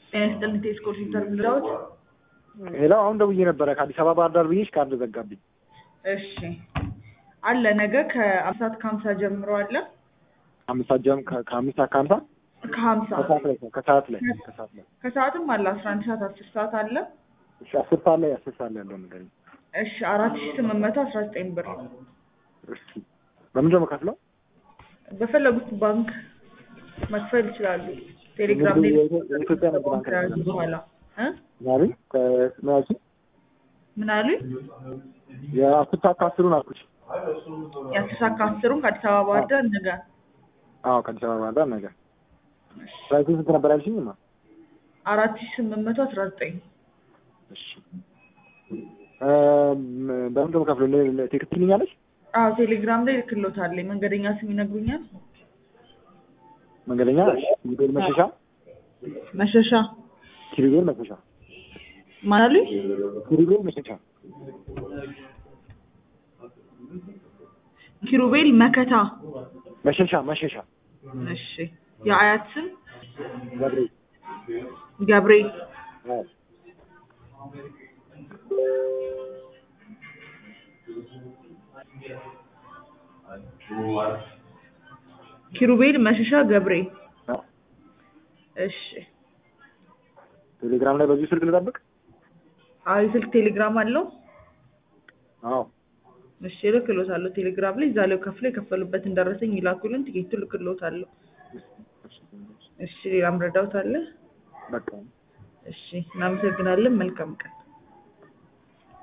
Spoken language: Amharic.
ጤና ይስጥልኝ ቴስኮ ሴንተር ብለውት ሌላው አሁን ደውዬ ነበረ ከአዲስ አበባ ባህር ዳር ብዬሽ ካርድ ዘጋብኝ። እሺ አለ ነገ ከአምስት ሰዓት ከሀምሳ ጀምሮ አለ አምስት ሰዓት ጀም ከአምስት ሰዓት ከሀምሳ ከሀምሳ ከሰዓት ላይ ከሰዓት ላይ ከሰዓት ላይ ከሰዓትም አለ አስራ አንድ ሰዓት አስር ሰዓት አለ እሺ አስር ሰዓት ላይ አስር ሰዓት ላይ ያለው ነገር እሺ አራት ሺ ስምንት መቶ አስራ ዘጠኝ ብር እሺ በምንድን ነው የምከፍለው? በፈለጉት ባንክ መክፈል ይችላሉ። ቴሌግራም ላይ የኢትዮጵያ ንግድ ባንክ ከያዙ በኋላ እ ዛሬ ከመያዙ ምን አሉኝ? የአስር ሰዓት ከአስሩን አልኩሽ። የአስር ሰዓት ከአስሩን ከአዲስ አበባ ባህር ዳር ነገ አዎ ከአዲስ አበባ ባህር ዳር ነገ ፕራይሱ ስንት ነበር ያልሽኝ? ማ አራት ሺ ስምንት መቶ አስራ ዘጠኝ እሺ በምንድን ነው የምከፍለው? ቴክስት ትልኛለሽ? አዎ ቴሌግራም ላይ ልክሎታለኝ። መንገደኛ ስም ይነግሩኛል? መንገደኛ ኪሩቤል መሸሻ መሸሻ ኪሩቤል መሸሻ ማን አሉኝ? ኪሩቤል መሸሻ ኪሩቤል መከታ። መሸሻ መሸሻ እሺ የአያት ስም ገብሬ ገብሬ። አዎ ኪሩቤል መሸሻ ገብሬ። አዎ። እሺ ቴሌግራም ላይ በዚሁ ስልክ ልጠብቅ? አዎ የስልክ ቴሌግራም አለው? አዎ እሺ እልክሎታለሁ። ቴሌግራም ላይ እዛ ላይ ከፍለው የከፈሉበትን ደረሰኝ ይላኩልን። ቲኬቱ እልክሎታለሁ። እሺ ሌላም ረዳውት አለ? በቃ እሺ እናመሰግናለን። መልካም ቀን